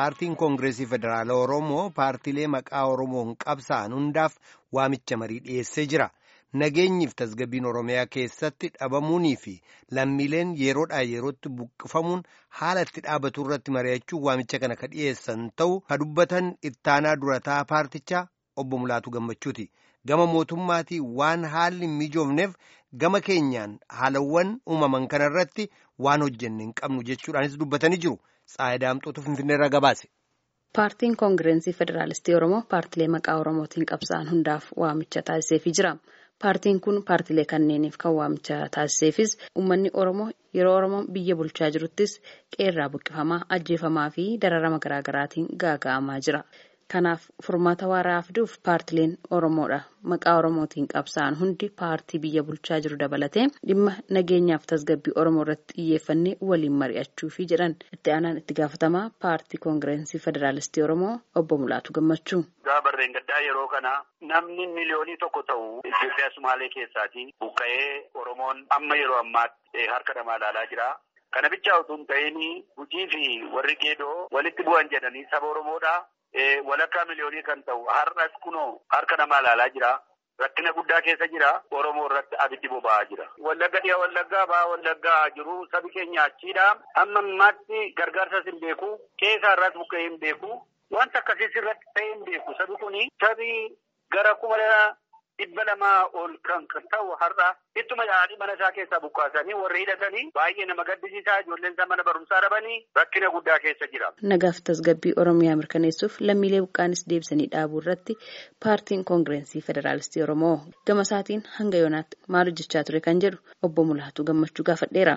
paartiin koongireesii federaala oromoo paartiilee maqaa oromoon qabsa'an hundaaf waamicha marii dhiyeessee jira nageenyiif tasgabbiin oromiyaa keessatti dhabamuunii fi lammiileen yeroodhaa yerootti buqqifamuun haala itti dhaabatu irratti mari'achuun waamicha kana ka dhiyeessan ta'u ka dubbatan ittaanaa durataa paartichaa obbo Mulaatu Gammachuuti. Gama mootummaatii waan haalli hin mijoofneef gama keenyaan haalawwan uumaman kana irratti waan hojjenne hin qabnu jechuudhaanis dubbatanii jiru. Tsaayidaamxootu Finfinneerraa gabaase. Paartiin Koongireensii Federaalistii Oromoo paartilee maqaa Oromootiin qabsa'an hundaaf waamicha taasiseefii jira. Paartiin kun paartilee kanneeniif kan waamicha taasiseefis uummanni Oromoo yeroo Oromoo biyya bulchaa jiruttis qeerraa buqqifamaa, ajjeefamaa fi dararama garaagaraatiin gaaga'amaa jira. Kanaaf furmaata waaraa fiduuf paartileen Oromoodha. Maqaa Oromootiin qabsa'an hundi paartii biyya bulchaa jiru dabalatee dhimma nageenyaaf tasgabbii Oromoo irratti xiyyeeffannee waliin mari'achuufi jedhan itti aanaan itti gaafatamaa paartii koongireensii federaalistii Oromoo obbo Mulaatu Gammachuu. Barreen gaddaa yeroo kana namni miliyoonii tokko ta'u Itoophiyaa Sumaalee keessaatii buqqa'ee Oromoon amma yeroo ammaatti harka namaa ilaalaa jira. Kana bichaa utuu hin ta'in hojii fi warri geedoo walitti bu'an jedhanii saba Oromoodha. walakkaa miliyoonii kan ta'u har'as kunoo harka namaa ilaalaa jira. Rakkina guddaa keessa jira. Oromoo irratti abiddi boba'aa jira. Wallagga dhiyaa wallaggaa ba'aa wallaggaa jiru sabi keenya achiidha. Amma ammaatti gargaarsas hin beeku. Keessaa irraas buqqa'ee hin beeku. Wanta akkasiis irratti ta'ee hin beeku. Sabi kuni sabi gara kuma dhibba lamaa ol kan ta'u har'a ittuma yaa'anii mana isaa keessaa buqqaasanii warri hidhatanii baay'ee nama gaddisiisaa ijoolleen isaa mana barumsaa dhabanii rakkina guddaa keessa jira. Nagaaf tasgabbii Oromiyaa mirkaneessuuf lammiilee buqqaanis deebisanii dhaabuu irratti paartiin koongireensii federaalistii Oromoo gama isaatiin hanga yoonaatti maal hojjechaa ture kan jedhu obbo Mulaatu Gammachuu gaafadheera.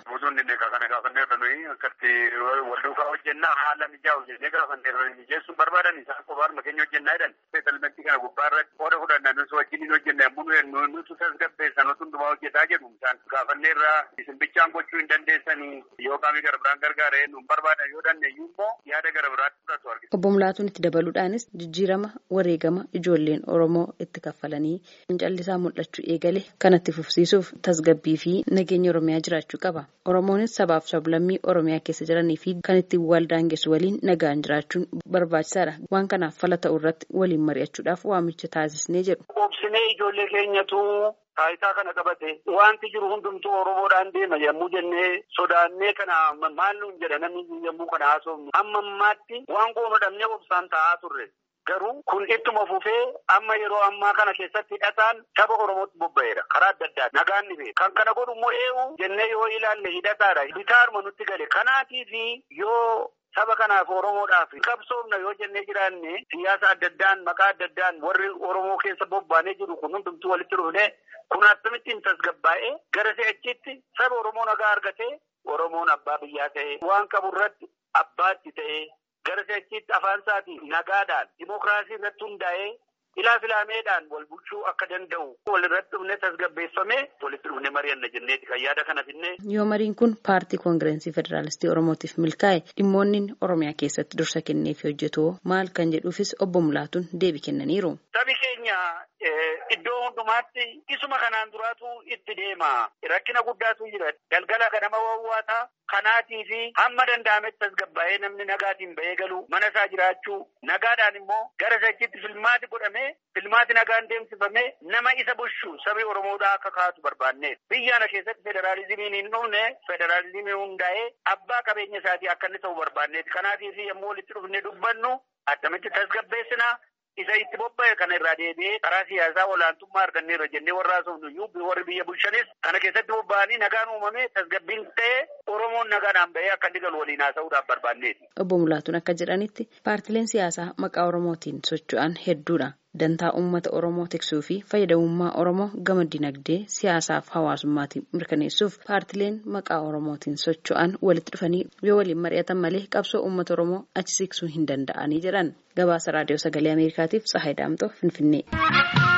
akkatti wal duukaa hojjennaa haala mijaa hojjennee gaafanneerra mijeessuun barbaadan isaan qofaaruma keenya hojjennaa jedhan seetalmentii kana gubbaa irratti qooda fudhanna nus wajjin hojjenna yommuu nutu tasgabbeessan nutu hundumaa hojjetaa jedhu isaan gaafanneerra isin bichaan gochuu hin dandeessanii yoo qaamii gara biraan gargaaree nu barbaadan yoo dandeeyyu immoo yaada gara biraatti fudhatu argina. Obbo Mulaatuun itti dabaluudhaanis jijjiirama wareegama ijoolleen Oromoo itti kaffalanii fincallisaa mul'achuu eegale kanatti fufsiisuuf tasgabbii fi nageenya Oromiyaa jiraachuu qaba. Oromoonis sabaaf sablammii Oromiyaa keessa jiranii fi kan ittiin wal daangessu waliin nagaan jiraachuun barbaachisaadha. Waan kanaaf fala ta'u irratti waliin mari'achuudhaaf waamicha taasisnee jedhu. Obsinee ijoollee keenyatu taayitaa kana qabate wanti jiru hundumtuu Oromoodhaan deema yommuu jennee sodaannee kana maal nuun jedha namni yommuu kana haasofnu amma ammaatti waan goonu dhabnee obsaan taa'aa turre. Garuu kun ittuma fufee amma yeroo ammaa kana keessatti hidhataan saba Oromootti bobba'eera. Karaa adda addaa nagaan ni beeka. Kan kana godhu immoo eenyu jennee yoo ilaalle hidhataadha. Bitaaruma nutti gale. Kanaatiif yoo saba kanaaf Oromoodhaaf qabsoofna yoo jennee jiraanne siyaasa adda addaan maqaa adda addaan warri Oromoo keessa bobbaanee jiru kun hundumtuu walitti dhufne kun akkamittiin tasgabbaa'ee gara si'achitti saba Oromoo nagaa argatee Oromoon abbaa biyyaa ta'ee waan qabu irratti abbaatti ta'ee. Gara si'achitti afaan isaatiin nagaadhaan dimookiraasii irratti hundaa'ee ilaa filaameedhaan wal bulchuu akka danda'u wal irratti dhufne tasgabbeeffamee walitti dhufne mari'anna jenneeti kan yaada kana finne. Yoo mariin kun paartii koongireensii federaalistii Oromootiif milkaa'e dhimmoonni Oromiyaa keessatti dursa kenneef hojjetu maal kan jedhuufis obbo Mulaatuun deebii kennaniiru. Sabi keenya iddoo hundumaatti isuma kanaan duraatu itti deema. Rakkina guddaatu jira. Galgala kanama wawwaataa kanaatii fi hamma danda'ametti tasgabbaa'ee namni nagaatiin ba'ee galu mana isaa jiraachuu nagaadhaan immoo gara si'achitti filmaati godhamee filmaati nagaan deemsifamee nama isa bushu sabi Oromoodhaa akka kaatu barbaanne. Biyya kana keessatti federaalizimiin hin dhufne federaalizimii hundaa'ee abbaa qabeenya isaatii akka inni ta'u barbaanneeti. Kanaatiif yommuu walitti dhufne dubbannu akkamitti tasgabbeessina. Isa itti bobba'e kana irraa deebi'ee karaa siyaasaa olaantummaa arganneerra jennee warra haasofnu warri biyya bulchanis kana keessatti bobba'anii nagaan uumamee tasgabbiin ta'ee Oromoon nagaadhaan ba'ee akka inni galu waliin haasa'uudhaaf barbaanneeti. Obbo Mulaatuun akka jedhanitti paartileen siyaasaa maqaa Oromootiin socho'an hedduudha. Dantaa uummata Oromoo tiksuu fi fayyadamummaa Oromoo gama dinagdee siyaasaaf hawaasummaatiin mirkaneessuuf paartileen maqaa Oromootiin socho'an walitti dhufanii yoo waliin mari'atan malee qabsoo uummata Oromoo achi siqsuu hin danda'anii jedhan. Gabaasa Raadiyoo Sagalee Ameerikaatiif Tsahaay Daamtoo Finfinnee.